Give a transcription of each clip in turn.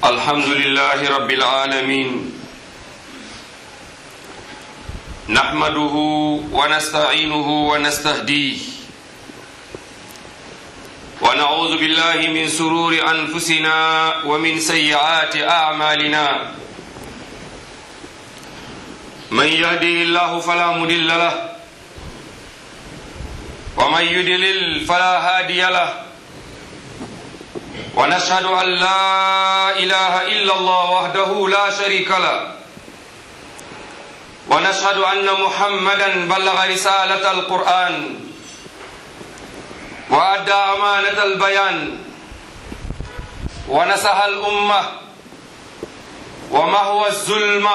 الحمد لله رب العالمين نحمده ونستعينه ونستهديه ونعوذ بالله من سرور أنفسنا ومن سيئات أعمالنا من يهده الله فلا مضل له ومن يضلل فلا هادي له ونشهد أن لا إله إلا الله وحده لا شريك له ونشهد أن محمدا بلغ رسالة القرآن وأدى أمانة البيان ونصح الأمة ومهوى الظلمة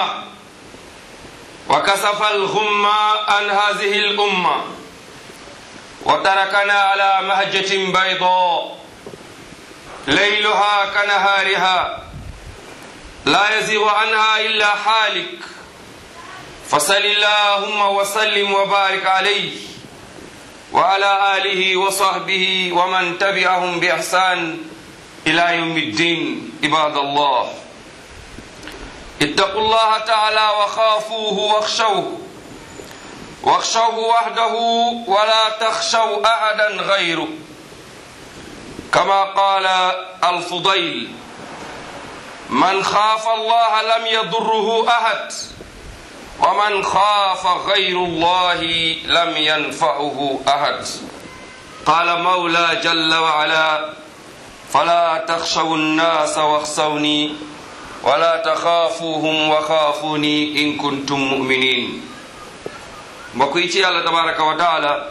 وكسف الغمة عن هذه الأمة وتركنا على مهجة بيضاء ليلها كنهارها لا يزيغ عنها إلا حالك فصل اللهم وسلم وبارك عليه وعلى آله وصحبه ومن تبعهم بإحسان إلى يوم الدين عباد الله اتقوا الله تعالى وخافوه واخشوه واخشوه وحده ولا تخشوا أحدا غيره كما قال الفضيل من خاف الله لم يضره أحد ومن خاف غير الله لم ينفعه أحد قال مولى جل وعلا فلا تخشوا الناس واخشوني ولا تخافوهم وخافوني إن كنتم مؤمنين بقيتي الله تبارك وتعالى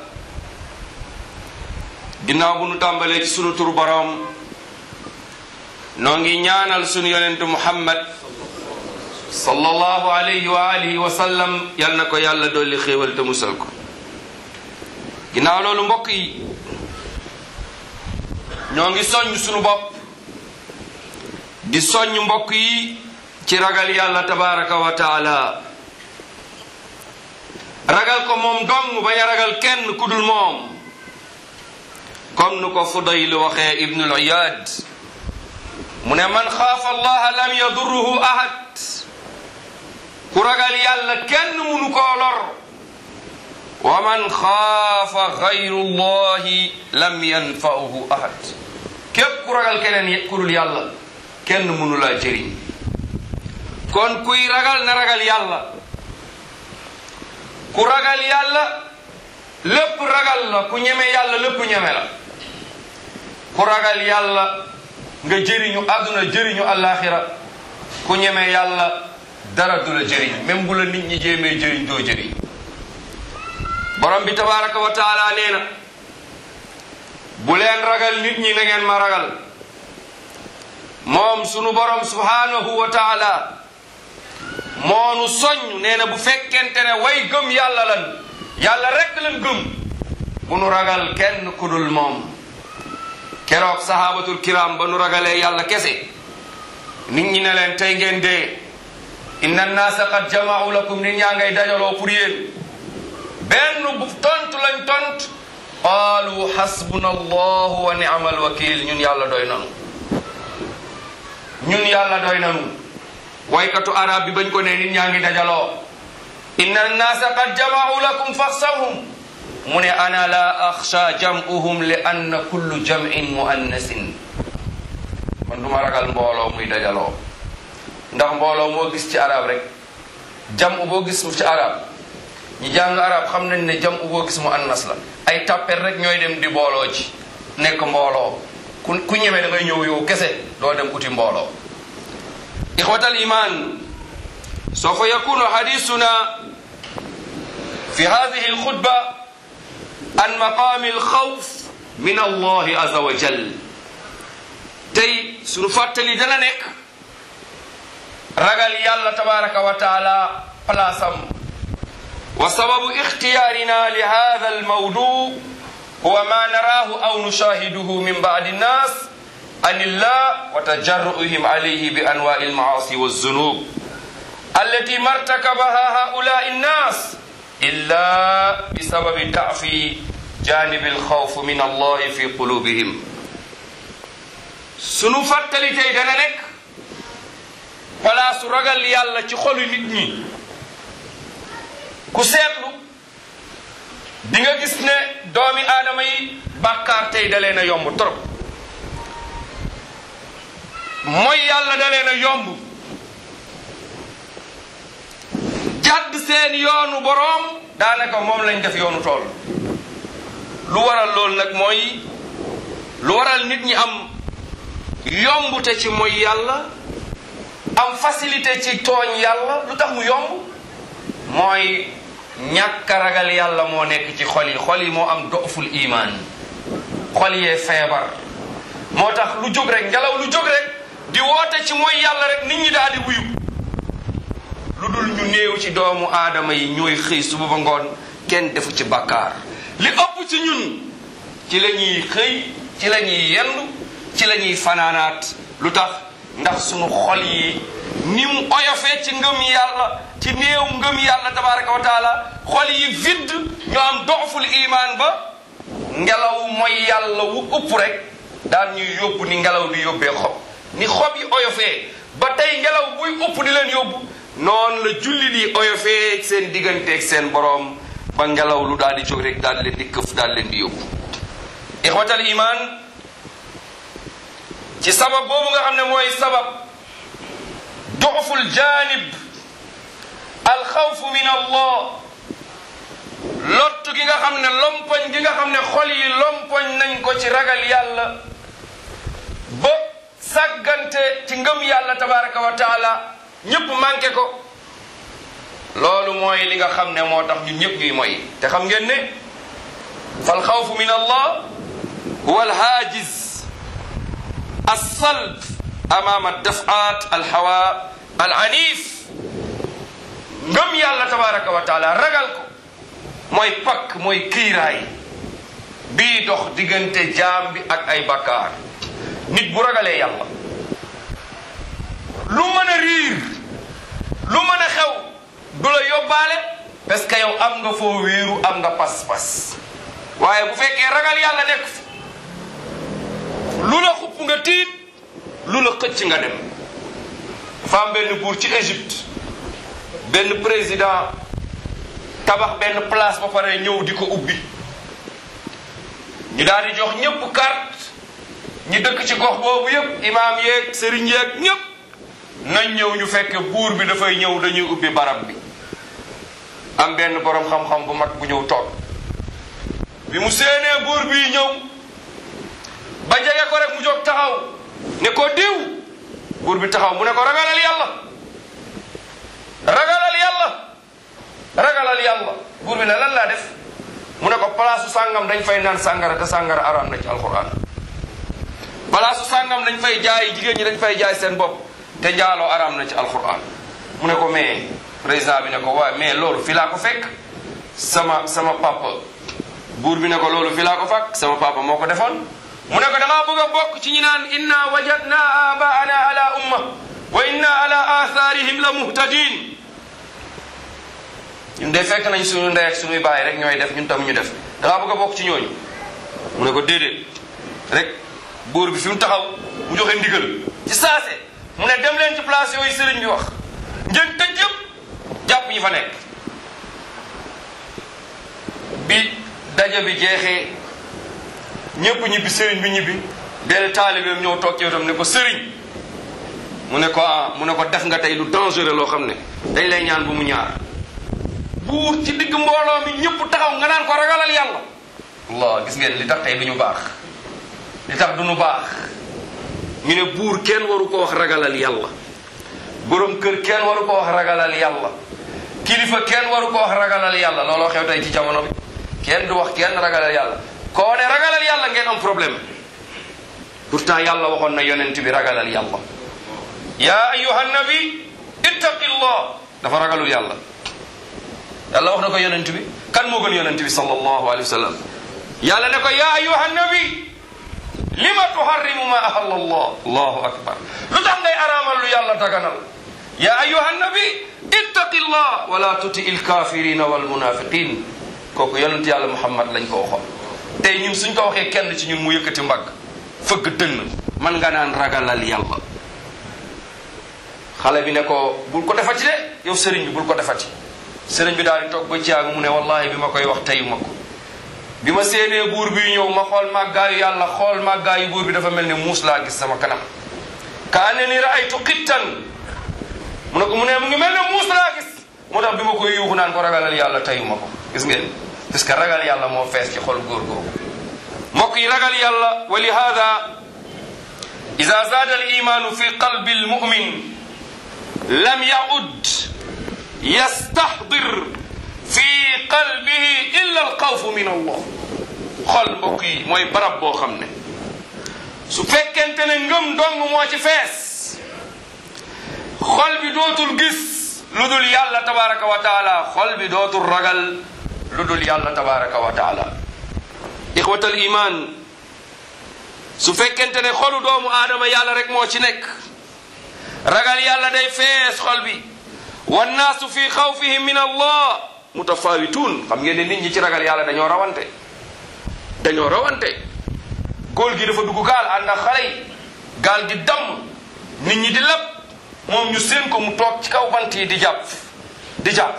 ginnaaw bu nu tàmbalee ci sunu tur boroom noo ngi ñaanal sunu yonentu muhammad sallallahu alayhi wa alihi wa sallam yal na ko yàlla dolli xéewal te musal ko ginnaaw loolu mbokk yi ñoo ngi soññ sunu bopp di soññ mbokk yi ci ragal yàlla tabaraka wa taala ragal ko moom dong bañ a ragal kenn ku dul moom comme nu ko Fudayl waxee Ibnul Iyad mu ne man xaafa allaha lam yadurruhu ahad ku ragal yàlla kenn munu koo lor wa man xaafa gayru llahi lam yanfa'uhu ahad képp ku ragal keneen ku dul yàlla kenn munu laa jëriñ kon kuy ragal na ragal yàlla ku ragal yàlla lépp ragal la ku ñeme yàlla lépp ñeme la ku ragal yàlla nga jëriñu àdduna jëriñu àllaaxira ku ñeme yàlla dara du la jëriñ même bu la nit ñi jéemee jëriñ doo jëriñ borom bi tabaraka wa taala nee na bu leen ragal nit ñi na ngeen ma ragal moom sunu borom subhanahu wa taala moonu soññ nee na bu fekkente ne way gëm yàlla lan yàlla rekk lan gëm bu nu ragal kenn ku dul moom keroog sahabatul kiram ba nu ragalee yàlla kese nit ñi ne leen tey ngeen dee inna naasa qad jama'u lakum nit ñaa ngay dajaloo pour yéen benn bu tontu lañ tont qaalu xasbuna allahu wa ni'mal wakil ñun yàlla doy nanu ñun yàlla doy nanu waykatu arab bi bañ ko ne nit ñaa ngi dajaloo inna naasa qad jama'u lakum faxsawhum mu ne ana la axsha jam'uhum li anna kullu jam'in muannasin man du ma ragal mbooloo muy dajaloo ndax mbooloo moo gis ci arab rek jam'u boo gis ci arab ñi jàng arab xam nañ ne jam'u boo gis mu annas la ay tappet rek ñooy dem di mbooloo ci nekk mbooloo ku ku ñeme da ngay ñëw yow kese doo dem uti mbooloo ixwatal iman sawfa yakunu hadisuna fi hadihi alxutba an maqaami alxawf min allahi aza wa jal tey sunu fàttali dana nekk ragal yàlla tabaraka wa taala palaasam wa sababu ixtiyaarina li hada almawdu huwa ma naraahu aw nushahiduhu min baadi nnas an illah wa tajarru'ihim alayhi bi anwa'i almaasi walzunub allati martakabaha haulai nnas illa bisababi da'fi janibi alxawf min allahi fi qulubihim sunu fàttali tey dana nekk palaasu ragal yàlla ci xolu nit ñi ku seetlu di nga gis ne doomi aadama yi bàkkaar tey da leen a yomb trop mooy yàlla da leen a yomb jàdd seen yoonu boroom daanaka moom lañ def yoonu tool lu waral loolu nag mooy lu waral nit ñi am yombute ci mooy yàlla am facilité ci tooñ yàlla lu tax mu yomb mooy ñàkk a ragal yàlla moo nekk ci xol yi xol yi moo am doful imaan xol yee feebar moo tax lu jóg rek ngelaw lu jóg rek di woote ci mooy yàlla rek nit ñi daal di wuyu lu dul ñu néew ci doomu aadama yi ñooy xëy suba ba ngoon kenn defu ci bàkkaar li ëpp ci ñun ci la ñuy xëy ci la ñuy yendu ci la ñuy fanaanaat lu tax ndax sunu xol yi ni mu oyofee ci ngëm yàlla ci néew ngëm yàlla tabaraka wa taala xol yi vide ñu am doxful imaan ba ngelaw mooy yàlla wu ëpp rek daal ñuy yóbbu ni ngelaw di yóbbee xob ni xob yi oyofee ba tey ngelaw buy ëpp di leen yóbbu noonu la jullit yi oyofee seen digganteeg seen boroom ba ngelaw lu daal di jóg rek daal leen di këf daal leen di yóbbu ixwatal iman ci sabab boobu nga xam ne mooy sabab duxful janib alxawfu min allah lott gi nga xam ne lompoñ gi nga xam ne xol yi lompoñ nañ ko ci ragal yàlla ba sàggante ci ngëm yàlla tabaraka wa taala ñépp manqué ko loolu mooy li nga xam ne moo tax ñun ñëpp ñuy moy te xam ngeen ne fal xawfu min allah huwa alhaajiz alsalb amama dafat alhawa alanif ngëm yàlla tabaraka wa taala ragal ko mooy pakk mooy kiiraay bii dox diggante jaam bi ak ay bakkaar nit bu ragalee yàlla lu mën a riir lu mën a xew du la yóbbaale parce que yow am nga foo wéeru am nga pas-pas waaye bu fekkee ragal yàlla nekk fi lu la xupp nga tiit lu la xëcc nga dem dafa am benn buur ci Égypte benn président tabax benn place ba pare ñëw di ko ubbi ñu daal di jox ñëpp carte ñi dëkk ci gox boobu yëpp imaam yeeg sëriñ yeeg ñëpp nañ ñëw ñu fekk buur bi dafay ñëw dañuy ubbi barab bi am benn borom xam-xam bu mag bu ñëw toog bi mu séenee buur bi ñëw ba jege ko rek mu jóg taxaw ne ko diw buur bi taxaw mu ne ko ragalal yàlla ragalal yàlla ragalal yàlla buur bi ne lan laa def mu ne ko palaasu sàngam dañ fay naan sàngara te sàngara araam na ci alquran palaasu sàngam dañ fay jaay jigéen ñi dañ fay jaay seen bopp te njaaloo araam na ci alquran mu ne ko mais président bi ne ko waaye mais loolu fi laa ko fekk sama sama papa buur bi ne ko loolu fi laa ko fekk sama papa moo ko defoon mu ne ko da ngaa bëgg a bokk ci ñi naan inna wajadna abaana ala umma wa inna ala atharihim la muhtadin ñun de fekk nañ suñu ndey ak suñuy baay rek ñooy def ñun tam ñu def da ngaa bëgg a bokk ci ñooñu mu ne ko déedéet rek buur bi fi mu taxaw mu joxe ndigal ci saase mu ne dem leen ci place yooyu sëriñ bi wax ngeen tëj yëpp jàpp ñi fa nekk bi daja bi jeexee ñëpp ñibbi sëriñ bi ñibbi benn taalibeem ñëw toog ci wetam ne ko sëriñ mu ne ko ah mu ne ko def nga tey lu dangereux loo xam ne dañ lay ñaan bu mu ñaar buur ci digg mbooloo mi ñëpp taxaw nga naan ko ragalal yàlla allah gis ngeen li tax tey du ñu baax li tax du ñu baax ñu ne buur kenn waru ko wax ragalal yàlla borom kër kenn waru ko wax ragalal yàlla kilifa kenn waru ko wax ragalal yàlla looloo xew tey ci jamono bi kenn du wax kenn ragalal yàlla koo ne ragalal yàlla ngeen am problème pourtant yàlla waxoon na yonent bi ragalal yàlla yaa ayuha nabi ittaqillah dafa ragalul yàlla yàlla wax na ko yonent bi kan moo gën yonent bi sallallahu alayhi wa sallam yàlla ne ko yaa ayuha nabi lima tuharrimu ma ahalla allah allahu akbar lu tax ngay araamal lu yàlla daganal yaa ayuha nabi ittaqillah wala tuti il kafirina wal munafiqin kooku yonent yàlla muhammad lañ ko waxoon tey ñun suñ ko waxee kenn ci ñun mu yëkkati mbagg fëgg dënn man nga naan ragalal yàlla xale bi ne ko bul ko defati de yow sëriñ bi bul ko defati sëriñ bi daal di toog ba caag mu ne wallahi bi ma koy wax teyu ma ko bi ma séenee buur bi ñëw ma xool màggaayu yàlla xool màggaayu buur bi dafa mel ne muus laa gis sama kanam ka ne ni raaytu xittan mu ne ko mu ne mu ngi mel ne muus laa gis moo tax bi ma koy yuuxu naan ko ragalal yàlla teyu ma ko gis ngeen parce que ragal yàlla moo fees ci xol góor googu mbokk yi ragal yàlla wa li hada ida zaada al imanu fi qalbi al mumin lam yaud yastahdir fi qalbihi illa al xawfu min allah xol mbokk yi mooy barab boo xam ne su fekkente ne ngëm dong moo ci fees xol bi dootul gis lu dul yàlla tabaraka wa taala xol bi dootul ragal lu dul yàlla tabaraka wa taala ixwatal iman su fekkente ne xolu doomu aadama yàlla rek moo ci nekk ragal yàlla day fees xol bi wannaasu fi xawfihim min allah mutafawituun xam ngeen ne nit ñi ci ragal yàlla dañoo rawante dañoo rawante góor gi dafa dugg gaal ànd ak xale yi gaal gi damm nit ñi di lépp moom ñu seen ko mu toog ci kaw bant yi di jàpp di jàpp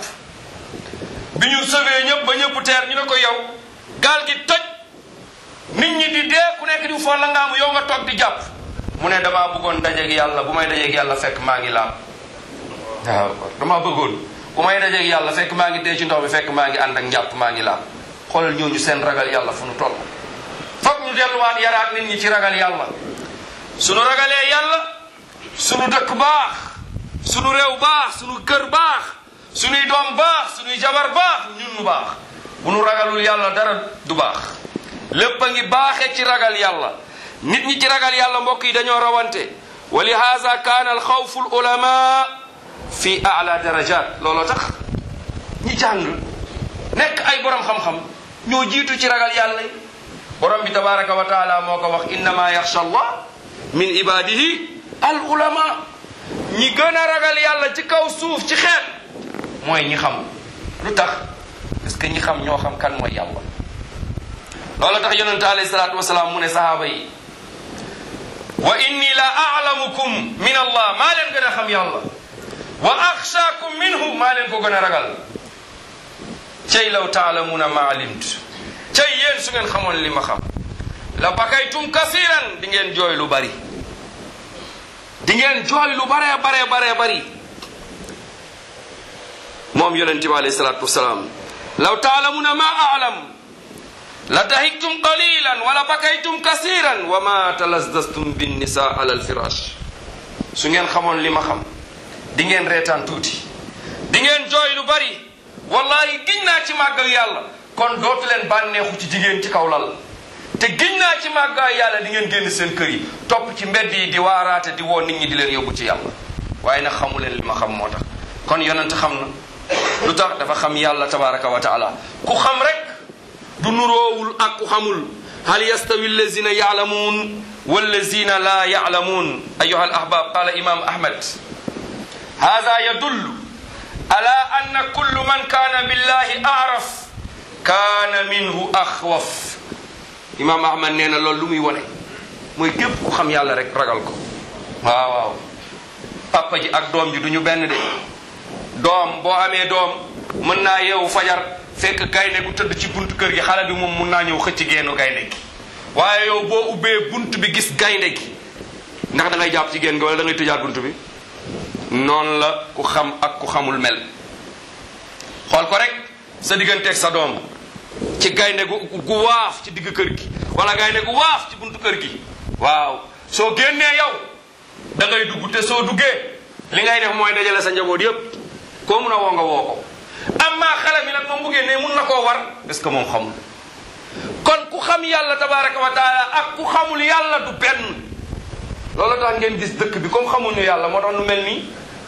bi ñu sëwee ñëpp ba ñëpp teer ñu ne ko yow gaal gi toj nit ñi di dee ku nekk di foo la ngaamu yow nga toog di jàpp mu ne damaa bëggoon dajeeg yàlla bu may dajeeg yàlla fekk maa ngi laab waaw damaa bëggoon bu may dajeeg yàlla fekk maa ngi dee ci ndox mi fekk maa ngi ànd ak njàpp maa ngi laab xoolal ñooñu seen ragal yàlla fu nu toll foog ñu delluwaat yaraat nit ñi ci ragal yàlla sunu ragalee yàlla sunu dëkk baax sunu réew baax sunu kër baax sunuy doom baax sunuy jabar baax ñun nu baax bu nu ragalul yàlla dara du baax lépp a ngi baaxee ci ragal yàlla nit ñi ci ragal yàlla mbokk yi dañoo rawante wa li haza kaana al xawfu al ulama fi ala darajat looloo tax ñi jàng nekk ay borom xam-xam ñoo jiitu ci ragal yàlla yi borom bi tabaraka wa taala moo ko wax innama yaxsha allah min ibadihi al ulama ñi gën a ragal yàlla ci kaw suuf ci xeet mooy ñi xam lu tax parce que ñi xam ñoo xam kan mooy yàlla loolu tax yonente alayhi salaatu wasalaam mu ne sahaaba yi wa inni la alamukum min allah maa leen gën a xam yàlla wa axshaakum minhu maa leen ko gën a ragal cey law taalamuuna ma alimtu cey yéen su ngeen xamoon li ma xam la bakaytum kasiran di ngeen jooy lu bari di ngeen jooy lu baree baree baree bari moom yonente bi alayhi salaatu wasalaam law taalamuuna ma alam la dahiktum qalilan wala bakaytum kasiran wa ma talazdastum binnisa ala alfirash su ngeen xamoon li ma xam di ngeen reetaan tuuti di ngeen jooy lu bari wallahi giñ naa ci màggal yàlla kon dootu leen bànneexu ci jigéen ci kaw lal te giñ naa ci màggal yàlla di ngeen génn seen kër yi topp ci mbedd yi di waaraate di woo nit ñi di leen yóbbu ci yàlla waaye nag xamu leen li ma xam moo tax kon yonent xam na lu tax dafa xam yàlla tabaraka wa taala ku xam rek du nuroowul ak ku xamul hal yastawi allazina yaalamuun wallazina la yaalamuun ayuha al ahbab qala imam ahmad hada yadullu ala anna kullu man kana billahi araf kana minhu axwaf imam ahmad nee na loolu lu muy wone mooy képp ku xam yàlla rek ragal ko waaw waaw papa ji ak doom ji du ñu benn de doom boo amee doom mën naa yeewu fajar fekk gaynde gu tëdd ci buntu kër gi xale bi moom mun naa ñëw xëcc geenu gaynde gi waaye yow boo ubbee bunt bi gis gaynde gi ndax da ngay jàpp ci génn gi wala da ngay tëjaat bunt bi noonu la ku xam ak ku xamul mel xool ko rek sa digganteeg sa doom ci gaynde gu gu waaf ci digg kër gi wala gaynde gu waaf ci buntu kër gi waaw soo génnee yow da ngay dugg te soo duggee li ngay def mooy dajale sa njaboot yépp koo mun a woo nga woo ko amma xale bi nag moom bu génnee mun na koo war parce que moom xamul kon ku xam yàlla tabaraka wa taala ak ku xamul yàlla du benn loolu tax ngeen gis dëkk bi comme xamuñu yàlla moo tax nu mel nii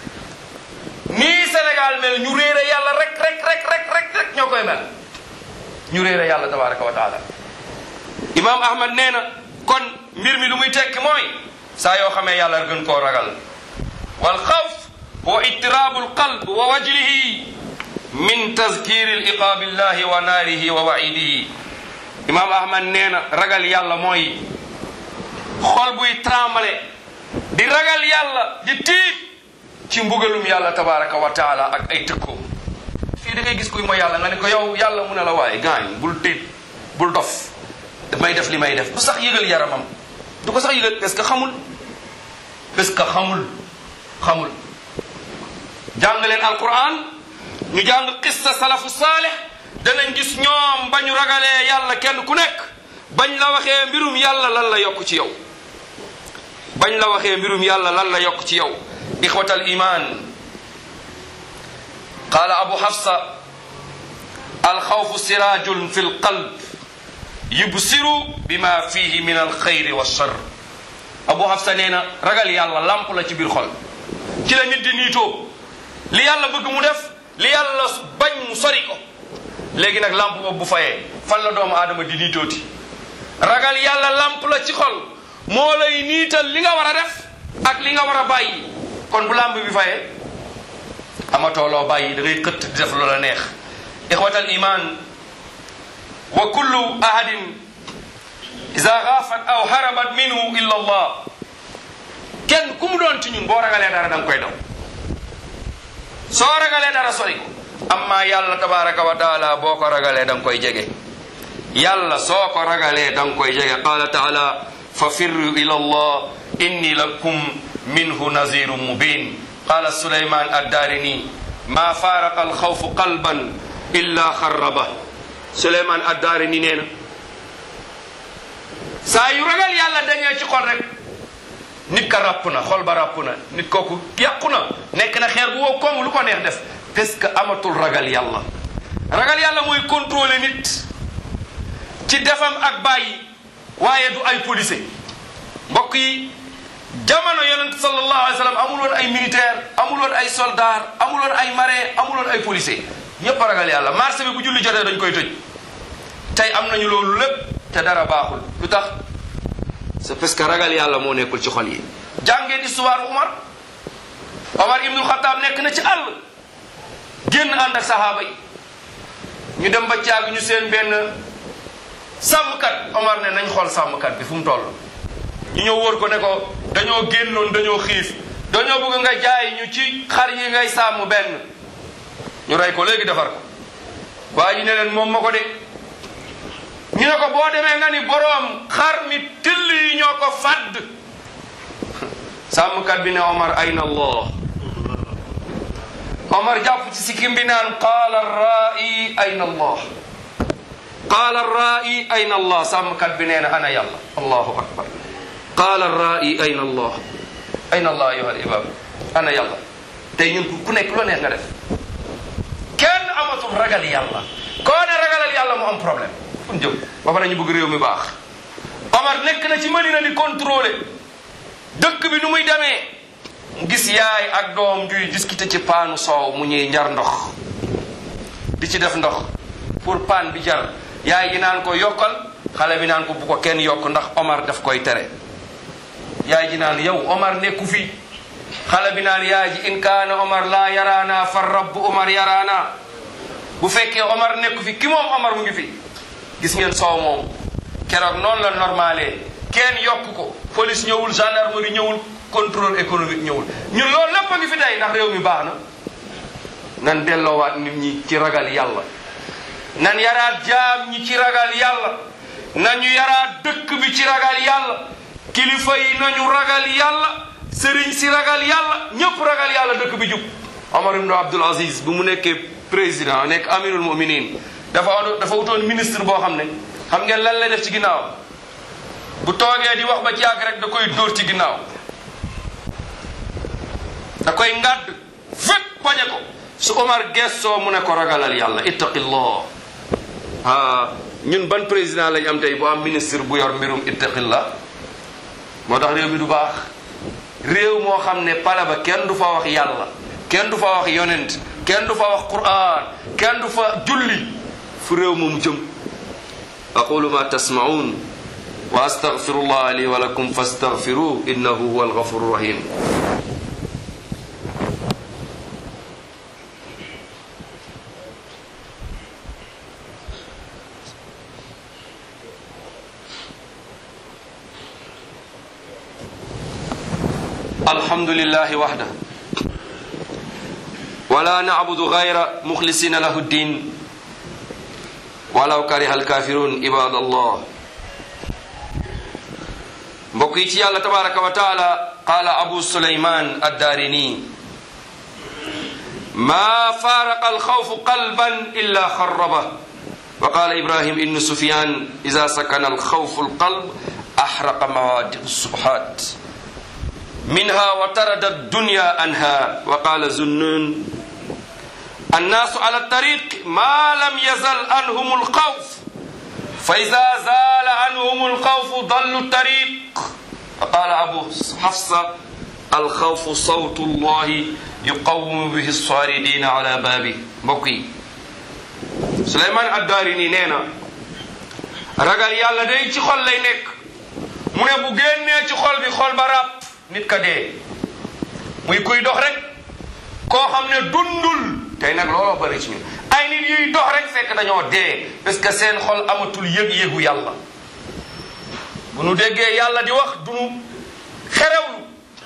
nii Sénégal mel ñu réere yàlla rek rek rek rek rek rek ñoo koy mel ñu réere yàlla tabaraka wa taala imam ahmad nee na kon mbir mi lu muy tekki mooy saa yoo xamee yàlla gën koo ragal wal xawf huwa ittirabu alqalb wa wajlihi min tazkiri liqaabillahi wa naarihi wa waidihi imam ahmad nee na ragal yàlla mooy xol buy trembler di ragal yàlla di tiit ci mbugalum yàlla tabaraka wa taala ak ay tëkkoom fii da ngay gis kuy mooy yàlla nga ne ko yow yàlla mu ne la waaye gaañ bul tiit bul dof damay def li may def du sax yëgal yaramam du ko sax yëgal parce que xamul parce que xamul xamul jàng leen alquran ñu jàng qissa salafu saalih danañ gis ñoom ba ñu ragalee yàlla kenn ku nekk bañ la waxee mbirum yàlla lan la yokk ci yow bañ la waxee mbirum yàlla lan la yokk ci yow ixwat al iman qaala abu hafsa alxawfu sirajun fi lqalb yubsiru bima fihi min alxayri walchar abu hafsa nee na ragal yàlla lamp la ci biir xol ci la nit di niitoo li yàlla bëgg mu def li yàlla bañ mu sori ko léegi nag lamp boobu bu fayee fan la doomu aadama di niitooti ragal yàlla lamp la ci xol moo lay niital li nga war a def ak li nga war a bàyyi kon bu lamp bi fayee amatoo loo bàyyi da ngay xëtt di def loola neex ixwatal iman wa kullu ahadin ida xaafat aw harabat minhu illa allah kenn ku mu doon ci ñun boo ragalee dara da nga koy daw soo ragalee dara sori ko amma yàlla tabaraka wa taala boo ko ragalee da nga koy jege yàlla soo ko ragalee da nga koy jege qala taala fa firru ila allah inni lakum minhu nazirun mubin qala suleyman addarini ma faraqa alxawfu qalban illa xarraba suleyman addarini nee na saa yu ragal yàlla dañee ci xol rek nit ka ràpp na xol ba ràpp na nit kooku yàqu na nekk na xeer bu wow koŋ lu ko neex def parce que amatul ragal yàlla ragal yàlla mooy contrôler nit ci defam ak bàyyi waaye du ay policier mbokk yi jamono yonent sallallahu alayhi wa sallam amul woon ay militaire amul woon ay soldat amul woon ay marin amul woon ay policier ñépp a ragal yàlla marché bi bu julli jotee dañ koy tëj tey am nañu loolu lépp te dara baaxul lu tax c'est parce que ragal yàlla moo nekkul ci xol yi jàngeen histoire Umar Omar ibnul Xataab nekk na ci àll génn ànd ak sahaaba yi ñu dem ba caag ñu seen benn sàmmkat Omar ne nañ xool sàmmkat bi fu mu toll ñu ñëw wóor ko ne ko dañoo génnoon dañoo xiif dañoo bëgg nga jaay ñu ci xar yi ngay sàmm benn ñu rey ko léegi defar ko waa ji ne leen moom ma ko de ñu ne ko boo demee nga ni boroom xar mi till yi ñoo ko fàdd sàmmkat bi ne Omar ayna allah Omar jàpp ci sikkim bi naan qaala rai ayna allah qaala rai ayna allah sàmmkat bi nee na ana yàlla allahu akbar qaala rai ayna allah ayna allah ayuha al ibab ana yàlla tey ñun ku nekk loo neex nga def kenn amatul ragal yàlla koo ne ragalal yàlla mu am problème fun jëm ba pare ñu bëgg réew mi baax Omar nekk na ci Madina di contrôler dëkk bi nu muy demee mu gis yaay ak doom juy discuter ci paanu soow mu ñuy njar ndox di ci def ndox pour paan bi jar yaay ji naan ko yokkal xale bi naan ko bu ko kenn yokk ndax Omar daf koy tere yaay ji naan yow Omar nekku fi xale bi naan yaay ji in kaana Omar laa yaraana fa rabbu Omar yaraana bu fekkee Omar nekku fi ki moom Omar mu ngi fi gis ngeen soow moom keroog noonu la normalé kenn yokk ko police ñëwul gendarmerie ñëwul contrôle économique ñëwul ñun loolu lépp a ngi fi tey ndax réew mi baax na nan delloowaat nit ñi ci ragal yàlla nan yaraat jaam ñi ci ragal yàlla nañu yaraat dëkk bi ci ragal yàlla kilifa yi nañu ragal yàlla sëriñ si ragal yàlla ñëpp ragal yàlla dëkk bi jub Omar ibn Abdul Aziz bu mu nekkee président nekk amirul muminin dafa dafa wutoon ministre boo xam ne xam ngeen lan lay def ci ginnaaw bu toogee di wax ba ci yàgg rek da koy dóor ci ginnaaw da koy ngàdd fépp poñe ko su Omar gestoo mu ne ko ragalal yàlla ittaqillah ah ñun ban président lañ am tey bu am ministre bu yor mbirum ittaqillah moo tax réew mi du baax réew moo xam ne pale ba kenn du fa wax yàlla kenn du fa wax yonent kenn du fa wax quran kenn du fa julli fu réew moom jëm aqulu ma tasmaun wa astaghfirullah li wa lakum fastaghfiruh innahu huwa alghafuru rahim الحمد لله وحده wala nacbudu gayra muxlisina lahu ddin walaw kariha alkafirun ibad allah mbokk yi ci yàlla tabaraka wa taala qaala abu suleyman addaarini ma faaraqa alxawfu qalban illa xarraba wa qaala ibrahim ibnu sufyan ida sakana alxawfu alqalb axraqa mawaadi subhat minha wa tarada addunya anha wa qaala zunnun annaasu ala tariq ma lam yazal anhum alxawf fa ida zaala anhum alxawfu dallu tariq wa qaala abu xafsa alxawfu sawtu llahi yuqawimu bihi saaridina ala baabi mbokk yi Suleymaan Addaarini nee na ragal yàlla day ci xol lay nekk mu ne bu génnee ci xol bi xol ba ràpp nit ka dee muy kuy dox rek koo xam ne dundul tey nag looloo bari ci ñun ay nit yuy dox rek fekk dañoo dee parce que seen xol amatul yëg-yëgu yàlla bu nu déggee yàlla di wax dunu xerewlu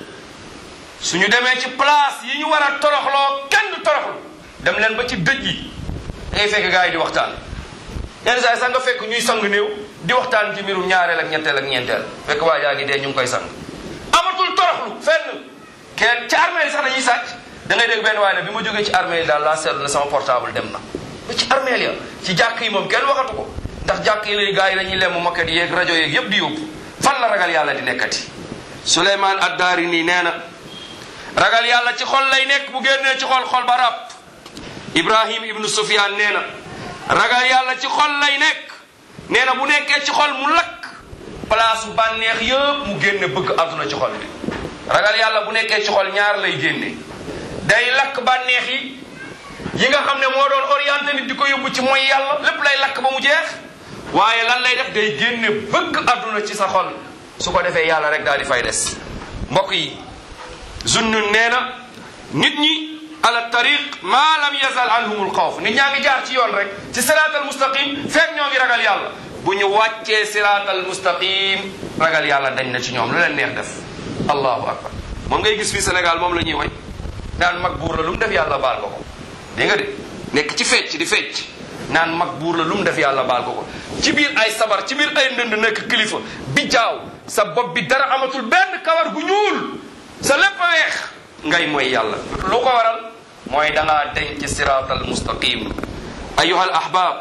suñu demee ci place yi ñu war a toroxloo kenn du toroxlu dem leen ba ci dëj yi ngay fekk gars yi di waxtaan yenn saa yi sax nga fekk ñuy sang néew di waxtaan ci mbirum ñaareel ak ñetteel ak ñeenteel fekk waa jaa ngi dee ñu ngi koy sang amatul toroxlu fenn kenn ci armée yi sax dañuy sàcc da ngay dégg benn waaye ne bi ma jógee ci armée yi daal laa seetlu ne sama portable dem na ba ci armée ya ci jàkk yi moom kenn waxatu ko ndax jàkk yi lay gars yi dañuy lemm makkat yeeg rajo yeeg yépp di yóbbu fan la ragal yàlla di nekkati Suleymaan Addaarini nee na ragal yàlla ci xol lay nekk bu génnee ci xol xol ba ràpp Ibrahim ibnu Sufyaan nee na ragal yàlla ci xol lay nekk nee na bu nekkee ci xol mu lakk place bu bànneex yëpp mu génne bëgg àdduna ci xol bi ragal yàlla bu nekkee ci xol ñaar lay génne day lakk bànneex yi yi nga xam ne moo doon orienté nit di ko yóbbu ci mooy yàlla lépp lay lakk ba mu jeex waaye lan lay def day génne bëgg àdduna ci sa xol su ko defee yàlla rek daal di fay des mbokk yi zunnun nee na nit ñi ala tariq ma lam yazal anhum alxawf nit ñaa ngi jaar ci yoon rek ci siraat al mustaqim fekk ñoo ngi ragal yàlla bu ñu wàccee siraat al mustaqim ragal yàlla dañ na ci ñoom lu leen neex def allahu akbar moom ngay gis fii Sénégal moom la ñuy way naan mag buur la lu mu def yàlla baal ko ko dégg nga de nekk ci fecc di fecc naan mag buur la lu mu def yàlla baal ko ko ci biir ay sabar ci biir ay ndënd nekk kilifa bi jaaw sa bopp bi dara amatul benn kawar gu ñuul sa lépp a weex ngay mooy yàlla lu ko waral mooy dangaa denc siraat al mustaqim ayuha al ahbab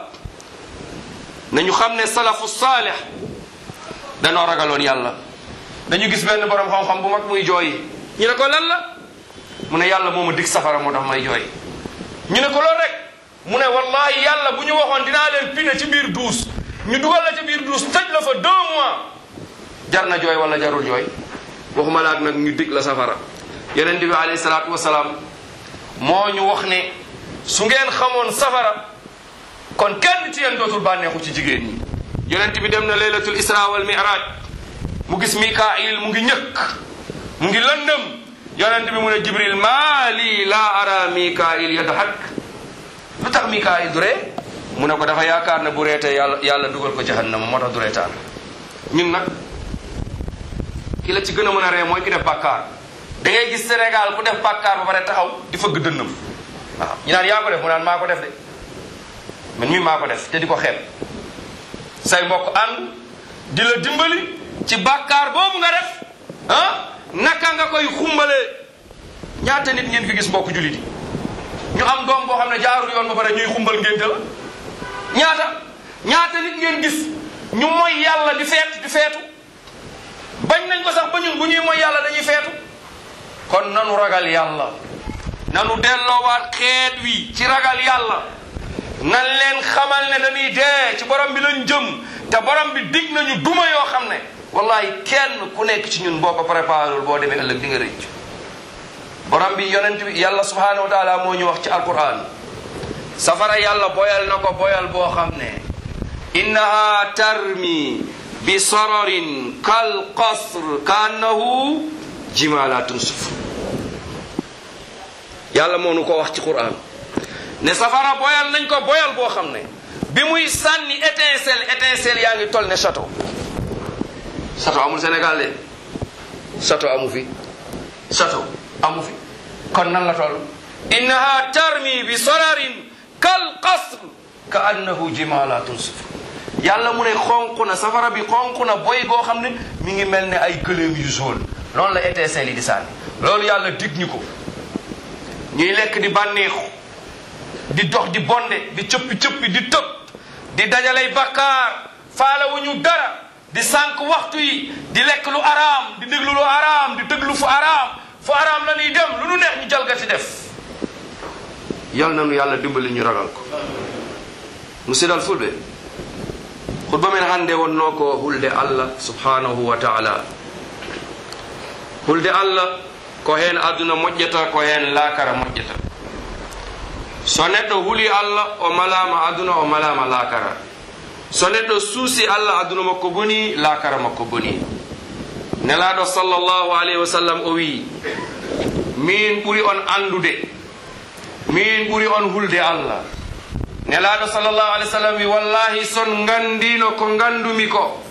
nañu xam ne salafu saalih danoo ragaloon yàlla dañu gis benn borom xam-xam bu mag muy jooy ñu ne ko lan la mu ne yàlla moo ma dig safara moo tax may jooy ñu ne ko loolu rek mu ne wallahi yàlla bu ñu waxoon dinaa leen pine ci biir duus ñu dugal la ci biir duus tëj la fa deux mois jar na jooy wala jarul jooy waxuma laak nag ñu dig la safara yonent bi alayhi salaatu wasalaam moo ñu wax ne su ngeen xamoon safara kon kenn ci yéen dootul bànneexu ci jigéen ñi yonent bi dem na laylatul isra wal mi'raj mu gis mikail mu ngi ñëkk mu ngi lëndëm yonent bi mu ne jibril maa lii laa ara mikail yadhak lu tax mikail du ree mu ne ko dafa yaakaar ne bu reetee yàlla yàlla dugal ko jahannama moo tax du reetaan ñun nag ki la ci gën a mën a ree mooy ki def bàkkaar da ngay gis Sénégal ku def bàkkaar ba pare taxaw di fëgg dënnam waaw ñu naan yaa ko def mu naan maa ko def de man mii maa ko def te di ko xeeb say mbokk ànd di la dimbali ci bàkkaar boobu nga def ah naka nga koy xumbalee ñaata nit ngeen fi gis mbokk jullit yi ñu am doom boo xam ne jaarul yoon ba pare ñuy xumbal ngénte la ñaata ñaata nit ngeen gis ñu mooy yàlla di feet di feetu bañ nañ ko sax ba ñun bu ñuy mooy yàlla dañuy feetu kon nanu ragal yàlla nanu delloowaat xeet wi ci ragal yàlla nan leen xamal ne dañuy dee ci borom bi lañ jëm te borom bi dig nañu duma yoo xam ne wallahi kenn ku nekk ci ñun boo ko préparé boo demee ëllëg di nga rëcc borom bi yonent bi yàlla subhanahu wa taala moo ñu wax ci alquran safara yàlla boyal na ko boyal boo xam ne innaha tarmi bi sararin kal qasr ka annahu jimalatun sufr yàlla moo nu ko wax ci quran ne safara boyal nañ ko boyal boo xam ne bi muy sànni étincelle étincelle yaa ngi toll ne château château amul Sénégal de château amu fi château amu fi kon nan la toll innaha tarmi bi sararin kal qasr ka annahu jimalatun sufr yàlla mu ne xonq na safara bi xonq na boy goo xam ne mi ngi mel ne ay gëléem yu jaune loolu la étincelle yi di sànni loolu yàlla dig ñu ko ñuy lekk di bànneexu di dox di bonde di cëppi-cëppi di tëb di dajalay bakkaar faalewuñu dara di sànq waxtu yi di lekk lu araam di déglu lu araam di déglu fu araam fu araam la ñuy dem lu nu neex ñu jalgati def yal na nu yàlla dimbali ñu ragal ko musidal fulɓe khutba men hannde wonno ko hulde allah subhanahu wa taala hulde allah ko heen aduna moƴƴata ko heen laakara moƴƴata so neɗɗo huli allah o malama aduna o malama laakara so neɗɗo suusi allah aduna makko boni laakara makko boni nelaɗo sallllahu alayhi wa sallam o wi min ɓuri on andude min ɓuri on hulde allah nelaɗo sallllahu alih w sallam wi wallahi son gandino ko gandumi ko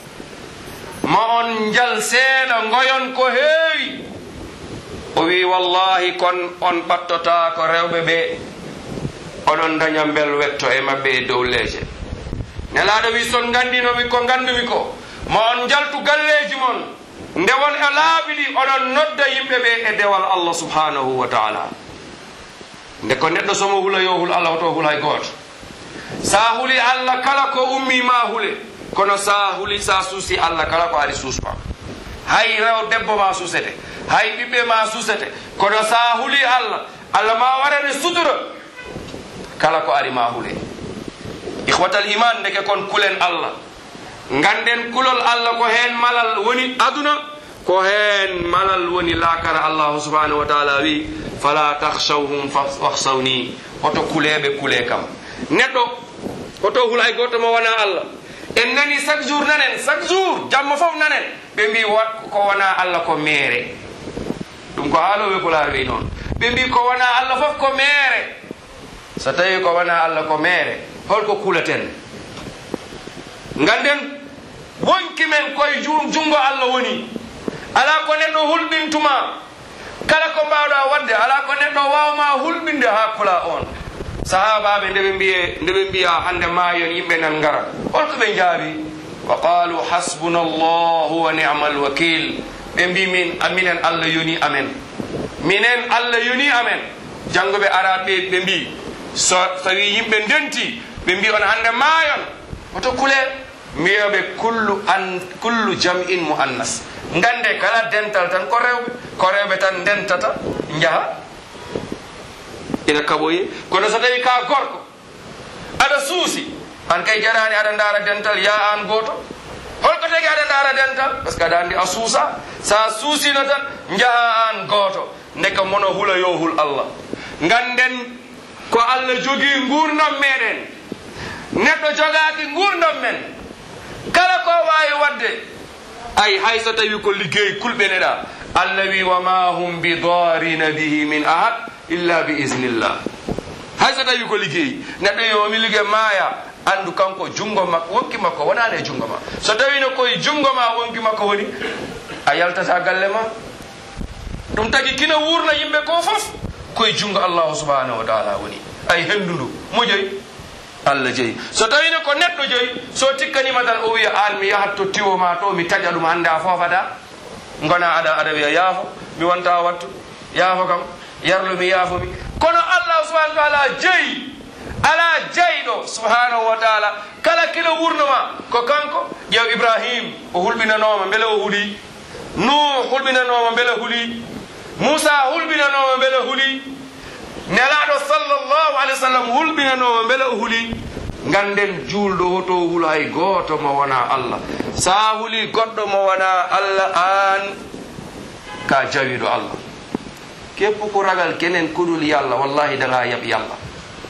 ma on jal seeɗa goyon ko heewi o wi wallahi kon on ɓattota ko rewɓe ɓe oɗon daña bel wetto e mabɓe e dow leeje nelaɗo wi son gandinomi ko gandumi ko ma on jaltu galleji mon nde won e laaɓi ɗi oɗon nodda yimɓe ɓe e dewal allah subhanahu wa taala nde ko neɗɗo somo hula yo hul allah oto hulay gooto sa huli allah kala ko ummi ma hule kono sa huli sa suusi allah kala ko ari suusma hay rew debbo ma suusete hay ɓiɓɓe ma suusete kono sa huli allah allah ma warane sutura kala ko ari ma hule ihwatal iman ndeke kon kulen allah ganden kulol allah ko hen malal woni aduna ko hen malal woni lakara allahu subhanahu wa taala wi fala tahshawhum wahsawni hoto kuleɓe kule kam neɗɗo hoto hul hay goto mo wona allah en nani chaque jour nanen chaque jour jamma foof nanen ɓe mbi ko wona allah ko meere ɗum ko haaloɓe pulaar wi noon ɓe mbi ko wona allah foof ko meere so tawi ko wona allah ko meere holko kulaten ganden wonki men koye jungo allah woni ala ko neɗɗo hulɓintuma kala ko mbawɗa wadde ala ko neɗɗo wawma hulɓinde ha kula on sahabaɓe ndeɓe mbiye ndeɓe mbiya hande mayon yimɓe nan gara holko ɓe jaabi wa qalu hasbuna llahu wa nicma alwakil ɓe mbi min minen allah yoni amen minen allah yoni amen janggoɓe araɓe ɓe mbi so tawi yimɓe ndenti ɓe mbi on hande mayon oto kule mbiyoɓe kullu an kullu jam in mo annas gande kala dental tan ko rewɓe ko rewɓe tan dentata jaaha ina kaɓoye kono so tawi ka gorko aɗa suusi an kay jarani aɗa dara dental ya an goto holko tagi aɗa dara dental par ce que aɗa andi a suusa sa suusino tan jaaha an goto ndeka mono hula yo hul allah ganden ko allah jogui gurdam meɗen neɗɗo jogaki gurdam men kala ko wawi wadde ay hay so tawi ko liggey kulɓeneɗa allah wi wama hum bidarina bihi min ahad illa bi isnillah hay so tawi ko liggey neɗɗo yomi liggey maaya andu kanko jungo makko wonki makko wonani e jungo ma so tawino koye jungo ma wonki makko woni a yaltata galle ma ɗum tagi kina wurna yimɓe ko foof koye jungo allahu subhanahu wa taala woni ay hendundu mo joyi allah jeeyi so tawino ko neɗɗo joyi so tikkanima tan o wiya an mi yahat to tiwo ma to mi taƴa ɗum hande a fofata gona aɗa aɗa wiya yaafo mi wonta wattu yaafo kam yarlu mi yaafomi kono allah subahana taala jeeyi ala jeyɗo subhanahu wa taala kala kilo wurnoma ko kanko ƴeew ibrahim o hulɓinanoma beele o huuli nuh hulɓinanoma beele huuli moussa hulɓinanoma beele huuli nelaɗo sallllahu alih w sallam hulɓinanoma beele o huuli ganden juulɗo hoto huula hay goto mo wona allah sa huuli goɗɗo mo wona allah an ka jawiɗo allah keppu ko ragal kenen koɗul yallah wallahi danga yaɓ yallah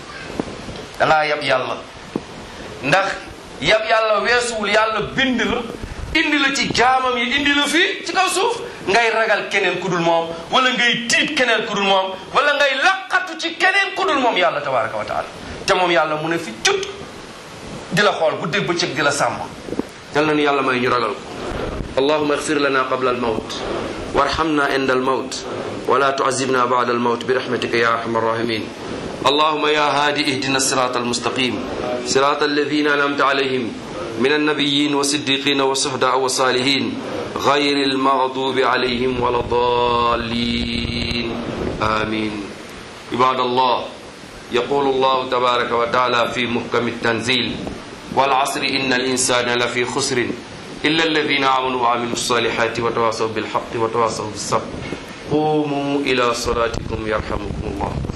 danga yaɓ yallah ndax yaɓ yallah weesuwul yallah bindi la indi la ci jaamam yi indi la fii ci kaw suuf ngay ragal keneen kudul moom wala ngay tiit keneen kudul moom wala ngay laqatu ci keneen kudul moom yàlla tabaraka wa taala te moom yàlla mu ne fi cut di la xool guddi bëccëg di la sàmm yal na nu yàlla may ñu ragal ko allahuma اغفر لنا قبل الموت وارحمنا عند الموت ولا تعذبنا بعد الموت برحمتك يا أرحم الراحمين اللهم يا هادي اهدنا الصراط المستقيم صراط الذين أنعمت عليهم من النبيين والصديقين والشهداء والصالحين غير المغضوب عليهم ولا الضالين آمين عباد الله يقول الله تبارك وتعالى في محكم التنزيل والعصر إن الإنسان لفي خسر إلا الذين آمنوا وعملوا الصالحات وتواصوا بالحق وتواصوا بالصبر قوموا إلى صلاتكم يرحمكم الله